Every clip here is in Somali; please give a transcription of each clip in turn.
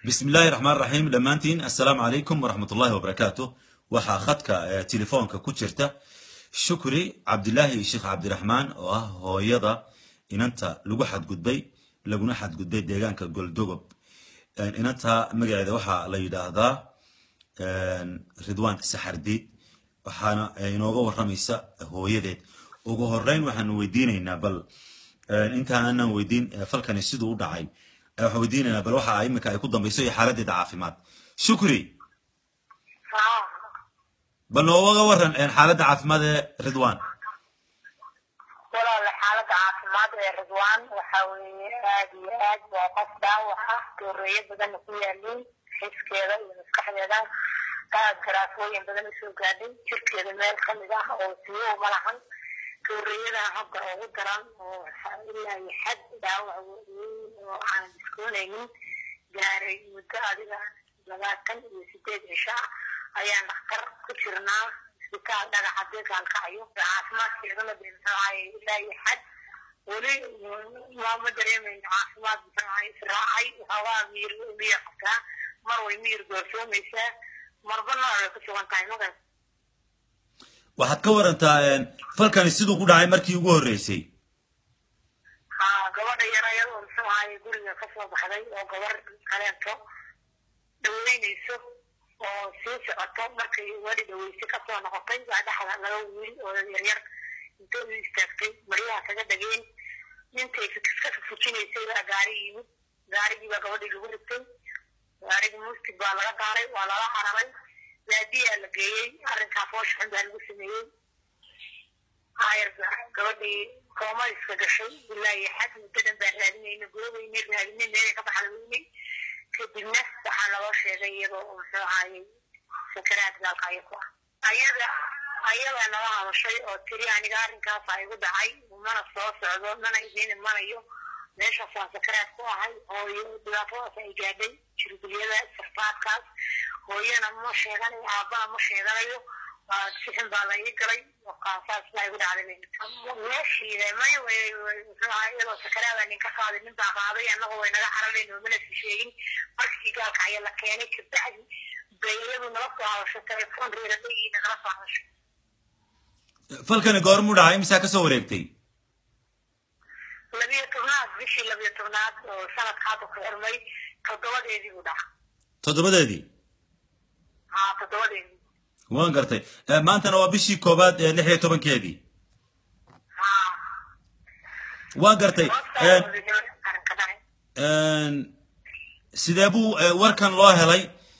bismi illaahi raxmaan raxiim dhammaantiin assalaamu calaykum waraxmat ullahi wabarakaatu waxaa khadka telefoonka ku jirta shukri cabdilaahi sheekh cabdiraxmaan oo ah hooyada inanta lagu xadgudbay laguna xadgudbay deegaanka goldogob inanta magaceeda waxaa la yidhaahdaa ridwaan saxardiid waxaana inooga waramaysa hooyadeed ugu horeyn waxaanu weydiinaynaa bal intaanan weydiin falkani siduu u dhacay waxaan weydiinaynaa bal waxa iminka ay ku dambayso iyo xaaladeeda caafimaad shukri bal nooga waran xaaladda caafimaad ee ridwan walaala xaaladda caafimaad ee ridwan waxa weeye aad iyo aad waa qof dhaawac ah dooreeyo badanna ku yaaliin xiskeeda iyo maskaxdeeda aad garaafooyin badan usoo gaadhay jirkeeda meel kamid ah oo siyo uma lahan dooreeyada hadda ugu daran oo ilaa iyo xad dhaawac weyn oo aan diskoonaynin gaaray muddo adiga labaatan iyo sideed cisho ah ayaan dhakhtar ku jirnaa isbitaal dhagaxa deegaalkacayo caafimaadkeedana de muxuahay ilaa iyo xad weli ma dareemayno caafimaad muxuahay israacay waxoogaa miyir miyir qabtaa mar way miyir doorsoomaysaa marba nooc way ku sugan tahay magas waxaad ka warantaa falkani siduu ku dhacay markii ugu horreysay ha gabadha yar ayadoo muxuu ahaye guriga kasoo baxday oo gabar kaleento dhaweynayso oo sii socoto markay gabadhi dhaweyse kasoo noqotay waa dhexda laba wiil oo yaryar intay u istaagtay maryaha kaga dhageen intay ka fujinaysay baa gaari yimid gaarigii baa gabadhii lagu rigtay gaarigii muustig baa laga daaray waa lala cararay baadiyaa la geeyey arrinkaa foosha xun baa lagu sameeyey ayarba gabadhii koomadiska gashay ilaa iyo xad muddo dhan baa raadinayna goobaynay raadinay meelay ka baxda weynay kadibna waxaa naloo sheegay iyadoo muxuu ahaayey sakaraad gaalkaayo ku ah ayada ayadaa nala hadashay oo tiri aniga arrinkaasa igu dhacay mana soo socdo mana idiin imanayo meeshaasaan sakaraad ku ahay hooyo dhibaatadaas ay gaadhay jirgulyada sarfaadkaas hooyana ma sheeganayo aabbana ma sheeganayo sixin baa la ii galay kaasaas baa igu dhacday meeshiida may muxuu ahaa iyadoo sakaraada nin ka qaaday nin baa qaaday annagu way naga cararayn oo mana si sheegin markii gaalka ayaa la keenay kabacdi bay iyadu nala soo hadasho telefoon reeradayii nagala soo hadashay falkani goormuu dhacay misaa kasoo wareegtay labiyo tobnaad bishii labiyo tobnaad oo sanadka hadda ku xirmay toddobadeedii buu dhaca toddobadeedii ha toddobadeedii waan gartay maantana waa bishii koobaad ee lix iyo tobankeedii ha waan gartay arrinka dhacay sidee buu warkan loo helay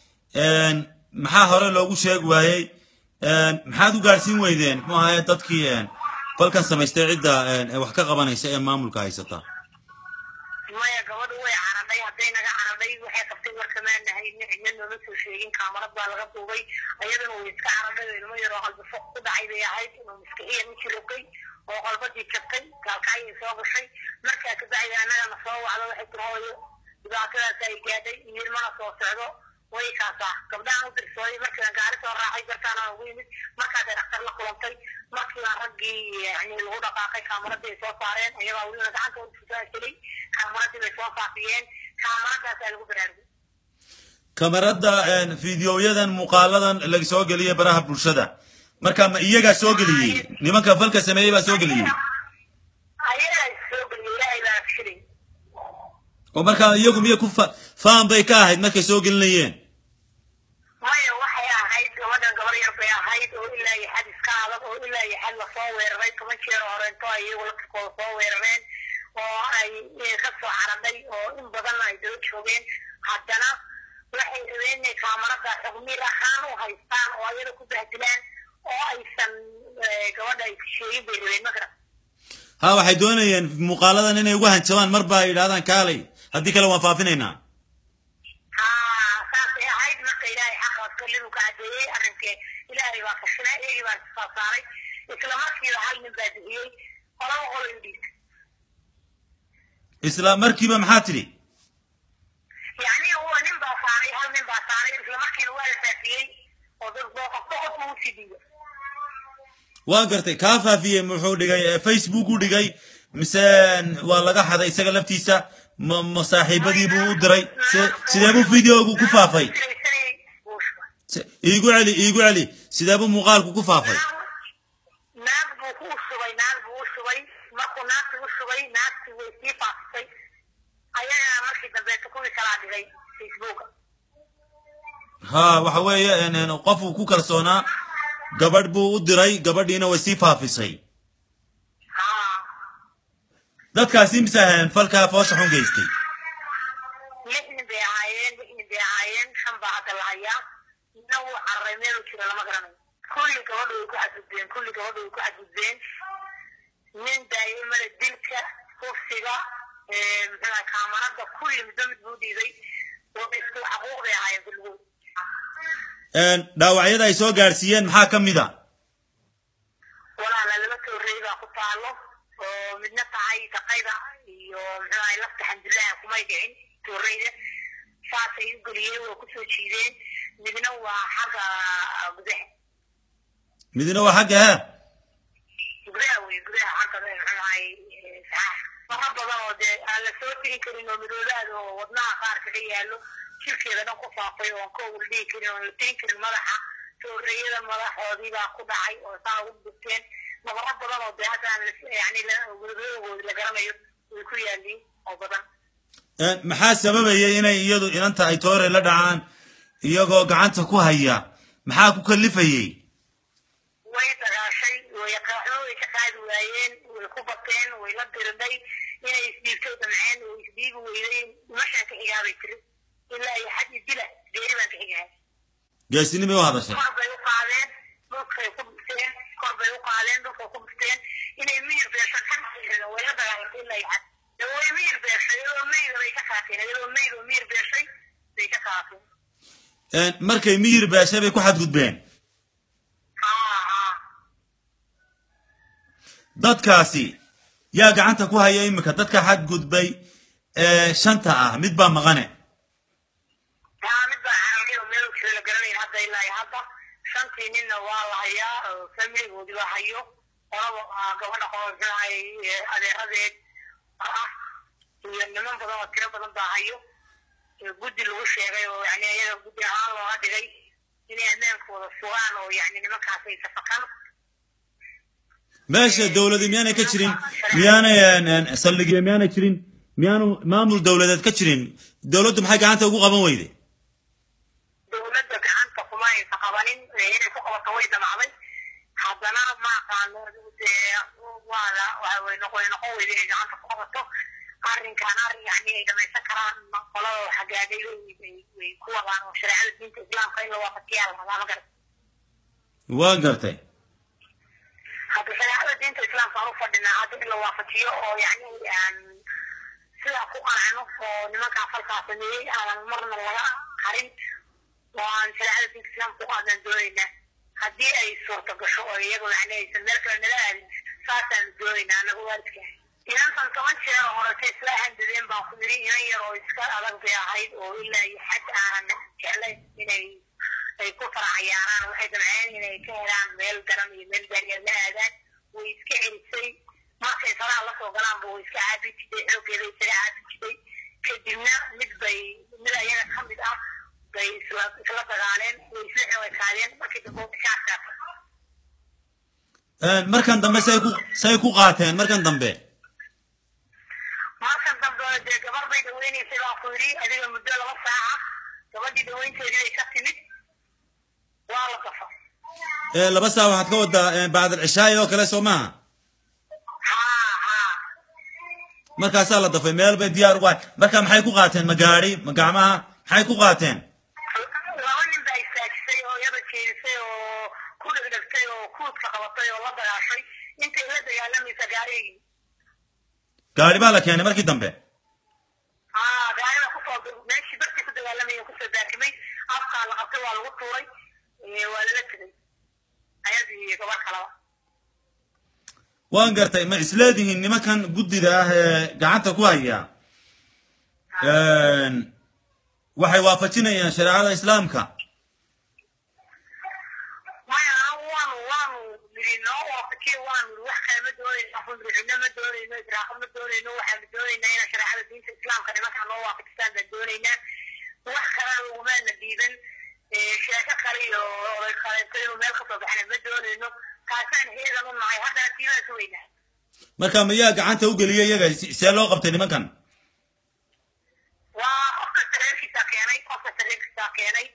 maxaa hore loogu sheegi waayey maxaad u gaadhsiin weydeen muxuu ahaye dadkii falkan samaystay cidda wax ka qabanaysa ee maamulka haysata maya gabadhu way caradhay hadday naga caradhay waxay qabtay warkamaanahay cidna nooma soo sheegin kaamarad baa laga duubay ayadana way iska caradhay oo ilmo yaroo qalbafo ku dhacay bay ahayd inuu maskixiya miki rogay oo qalbadii jabtay gaalkacyay soo gashay markaa kabacdi annagana soo wacdo waxay tiri hooyo dhibaatadaas ay gaadhay iyo ilmana soo socdo way kaasaa gabdhahan u dirsooday markiiba gaari soo raacay dartaana ugu yimid markaasay dhakhtar la kulantay markiiba raggii yani lagu dhaqaaqay kaamaradii ay soo saareen ayagaa welina gacanta ufusaashelay kaamaradii bay soo faafiyeen kaamaradaasa lagu baraarugay kamarada fideoyadan muuqaaladan laga soo geliyay baraha bulshada marka ma iyagaa soo geliyey nimanka falka sameeyey baa soo geliyey ayagaa soo geliyey ilaahay baa filay oo markaa iyagu miya ku faan bay ka ahayd markay soo gelinayeen maya waxay ahayd gabadhan gabar yar bay ahayd oo ilaa iyo xad iska adag oo ilaa iyo xad lasoo weeraray toban jeer horeento ay iyagu laftirkooda soo weerareen oo ay ka soo caradhay oo in badan ay daba joogeen haddana waxay rabeen inay kaamarada xugmiir ahaan u haystaan oo ayada ku bahdilaan oo aysan gabadha ay sheegin bay rabeen makara ha waxay doonayeen muuqaaladan inay ugu hanjabaan marba ay yidhahdaan kaalay haddii kale waan faafinaynaa ha saasay ahayd marka ilaahay xaqaas kallidu ka cadeeyey arrinkee ilaahay baa kashinay iyagii baa soo saaray isla markiiba hal nin baa bixiyey qolaba qolo u dhiibtay isla markiiba maxaa tidhi yacni huwa nin baa saaray hal nin baa saaray isla markiina waa la faafiyey oo dad boo qofba qof uu sii dhiiba waan gartay kaa faafiyey muxuu dhigay facebook u dhigay mise waa laga xaday isaga laftiisa ma ma saaxiibadii buu u diray si- sidee buu videogu ku faafay Filaysanayay buu shubay. Si- iigu celi iigu celi sidee buu muuqaalku ku faafay naag buu ku shubay naag buu u shubay markuu naagtii u shubay naagtii way sii faafisay ayagana markii dambeeto kuwii kalaa dhigay facebooka ha waxa weeye en- en, qof uu ku kalsoonaa gabadh buu u diray gabadhiina way sii faafisay haa dadkaasi mise ahayn falkaa foosha xun geystay lix nin bay ahaayeen lix nin bay ahaayeen shan baa hadda la hayaa midna wuu cararay meeluu jiro lama garanayo kulli gabadha way ku xadgudbeen kulli gabadha way ku xadgudbeen nin daa'imada dilka kufsiga ee, muxuu ahay kaamarada kulli midba mid buu dhiibay oo isku xaquuq bay ahaayeen kulligood En, dhaawacyada ay soo gaadhsiiyeen maxaa ka mid a walaala laba tooreey baa ku taalo oo midna tahay daqayda iyo muxuu ahay lafta xamdulilah kumay dhicin tooreyda saasay u geliyeen waa kusoo jiideen midna waa xagga gudaha midna waa xagga he gudaha wey gudaha xagga muxuu ahay saxaax fara badan oo dee aan la soo tegin karin oo midoobaad oo wadnaha qaar kaga yaallo jirkeeda dhan ku faafay oo aan ka wal dhihi karin oo aan la tegin karin madaxa tooreeyada madaxoodii baa ku dhacay oo saa ugu dhufteen nabaro badan oo dee hadda aan la- yani wadadoogoodi la garanayo way ku yaaliin oo badan En, maxaa sababayay inay iyadu inanta ay toore la dhacaan iyagoo gacanta ku haya maxaa ku kalifayey way dagaashay way qaaxdo way ka qaadi waayeen way ku bateen way la dirinday inay isdhiibto damceen way isdhiibi weyday mashaan ka xigaabay tiri ilaa iyo xad dila geeri baan ka xigahay geesinimay u hadashay kor bay u qaadeen dhulkay ku dhufteen kor bay u qaadeen dhulkay ku dhufteen inay miyir beesho ka xigaen way la dagaalantay ilaa iyo xad dee way miyir beeshay iyadoo meyda bay ka qaateen iyadoo meyd oo miyir beeshay bay ka qaateen En, markay miyir beeshay bay ku xadgudbeen haa haa dadkaasi yaa gacanta ku haya iminka dadka xadgudbay ee shanta ah mid baa maqane yaa mid baa carabay oo meel jiro la garanayn hadda ilaa iyo hadda shantii ninna waa la hayaa oo familigoodii la hayo qolaba ah, gabadha qoolsanahay adeeradeed ah iyo niman badan oo tiro badan baa hayo ee guddi lagu sheegay oo yani iyaga guddi ahaan looga dhigay inay ammaankooda sugaan oo yani nimankaas ay safaqan meesha dowladi miyaanay ka jirin miyaanay en, en, saldhigyo miyaanay jirin miyaanu maamul dowladeed ka jirin dowladdu maxay gacanta ugu qaban weyday dowladda gacanta kuma aysan qabanin ee inay ku qabato way damacday haddana ma aqaano dee waa la waxa way noqon way noqon weyda inay gacanta ku qabato arrinkan arrin yani ay dhamaysan karaan qolada xagaagay way- way- way ku wadaan oo shareecada diinta islaamka in la waafajiyaa la rabaa ma garan waa gartay hadda shareecada diinta islaamka aan u fadhinaa hadda in la waafajiyo oo yani aan sidaa ku qancno oo nimankaa falkaa sameeyey aanan marna laga harin oo aan shareecada diinta islaamka ku qaadnaan doonaynaa haddii ay suurta gasho oo iyagu yani aysan meel kale nala aadin saasaanu doonaynaa anaga waalidka inantan toban jeer oo horete isla handadeen baan ku yidhi inan yar oo iska adag bay ahayd oo ilaa iyo xad aanan jeclayn inay ay ku faracayaanaan waxay damceen inay ka helaan meel garan iyo meel gaariya la aadaan way iska celisay markay faraha lasoo galaanba way iska caabi jiday xoogeeda isaga caabi jiday kadibna mid bay mid ayaga ka mid ah bay isla isla dagaaleen way isla xewekaadeen markii dambe bishaarkaas En, markan dambe say ku say ku qaateen markan dambe markan dambe dee gabar bay dhaweynaysay baan ku yidhi adiga muddo laba saaca gabadhii dhaweynteedii bay ka timid waa la qafa ee laba saa waxaad ka wadaa en, bacd alcishaai oo kale soo maaha haa haa markaasaa la dafay meel bay diyaar ugu hay marka maxay ku qaateen ma gaadhi ma gacmaha maxay ku qaateen laba nin baa istaajisay oo iyada jeedisay oo ku dhegdhegtay oo kuudka qabatay oo la dagaashay intay la dagaalamaysa gaarigii gaadhi baa la keenay markii dambe haa gaariga kusoo meeshii dadkii ku dagaalamaya kusoo daakimay afkaa la qabtay waa lagu tuuray ee waa lala tegay ayadii iyo gabar kalaba waan gartay ma isleedihiin nimankan guddida ah ee gacanta ku haya En, waxay waafajinayaan shareecada islaamka maya waanu waanu niri noo waafajiye waanu niri wax kale ma doonaysa waxu niri fidno ma doonayno israaqo ma doonayno waxaanu doonaynaa inaan shareecada diinta islaamka nimanka noo waafajisaan baan doonaynaa wax kalena ugumaana diidan sheeko kale iyo oday kaleeto inuu meel kasoo baxna ma doonayno taasaan heedan u nahay haddana tiibaan sugaynaa marka mayaa gacanta u geliyay iyaga see loo qabtay nimankan waa qofka sareenkiisaa keenay qofka sareenkiisaa keenay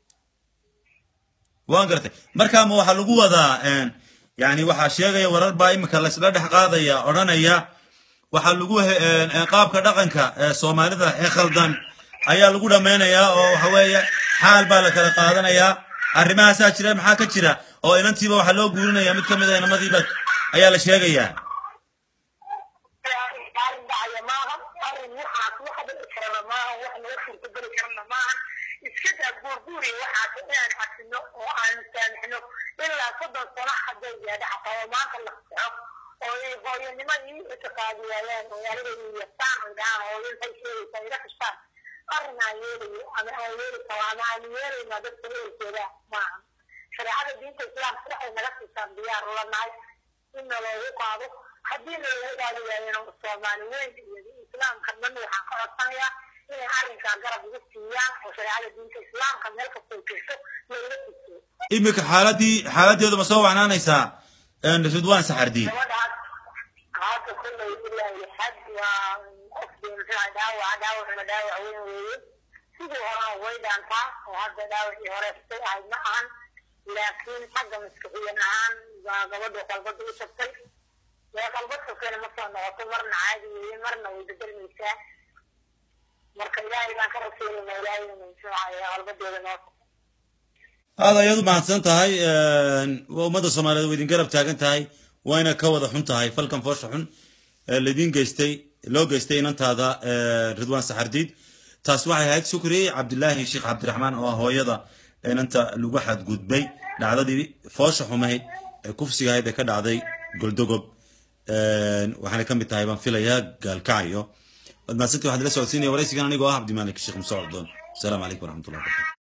waan gartay marka ma waxaa lagu wadaa yani waxaa sheegaya warar baa imika laysla dhex qaadaya odhanaya waxaa lagu qaabka dhaqanka soomaalida ee khaldan ayaa lagu dhammaynayaa oo waxa weeye xaal baa la kala qaadanayaa arrimahaasaa jira maxaa ka jira oo inantiiba waxaa loo guurinaya mid ka mid a inamadiiba ayaa la sheegayaa arrin dhacaya maaha arrin waxaas wax dhici karana maaha wax naga suurtageli karana maaha iska daa guurguuri waxaas inaan xasino oo aan saamixno ilaa soddon sano hadday gaadha xataa oo maanta la saxo oo ay hooyanimadii itiqaadi waayaan oo aniga yastaan ay dhahaan hooyo maxay sheegaysaa ila kashtaan arrin aan yeelayo ama aan yeeli karo ama aan yeelaynaa dadka ehelkeeda maaha shareecada diinta islaamka waxay naga siisaan diyaar ula nahay in naloogu qaado haddii naloogu qaadi waayana soomaali weyn iyo islaamka dhan waxaan ka codsanayaa inay arrinkaa garab igu siiyaan oo shareecada diinta islaamka meel kastoo jirto looga siisiyo imika xaaladii xaaladeedu ma soo wacnaanaysaa ridwaan saxardiin gabadhaas hadda kullay ilaahi xad waa qofkii muxuu dhaawac dhaawacna dhaawac weyn weeye sidii horena way dhaantaa oo hadda dhaawacii hore say ahayd ma ahan laakiin xagga maskaxiyan ahaan baa gabadhu qalbada u jabtay dee qalbad kastana ma soo noqoto marna caadi weeye marna way bedelmaysaa marka ilaahay baan ka rasuulayna ilaahayna muxuu ahaye qalbadeeda noo aad ayaad u mahadsan tahay ummadda soomaaliyeed waa idin garab taagan tahay wayna ka wada xun tahay falkan foosha xun laydin geystay loo geystay inantaada ridwaan saxardiid taas waxay ahayd shukri cabdilaahi sheekh cabdiraxmaan oo ah hooyada inanta lagu xadgudbay dhacdadii foosha xumayd ee kufsiga ahayd ee ka dhacday goldogob waxaana ka mid tahay baan filayaa gaalkacayo waad mahadsantii waxaad ila socodsiinaya waraysigan anigoo ah cabdimaalik sheekh musa cordon asalaamu calaykum waraxmatullahi wabarakatu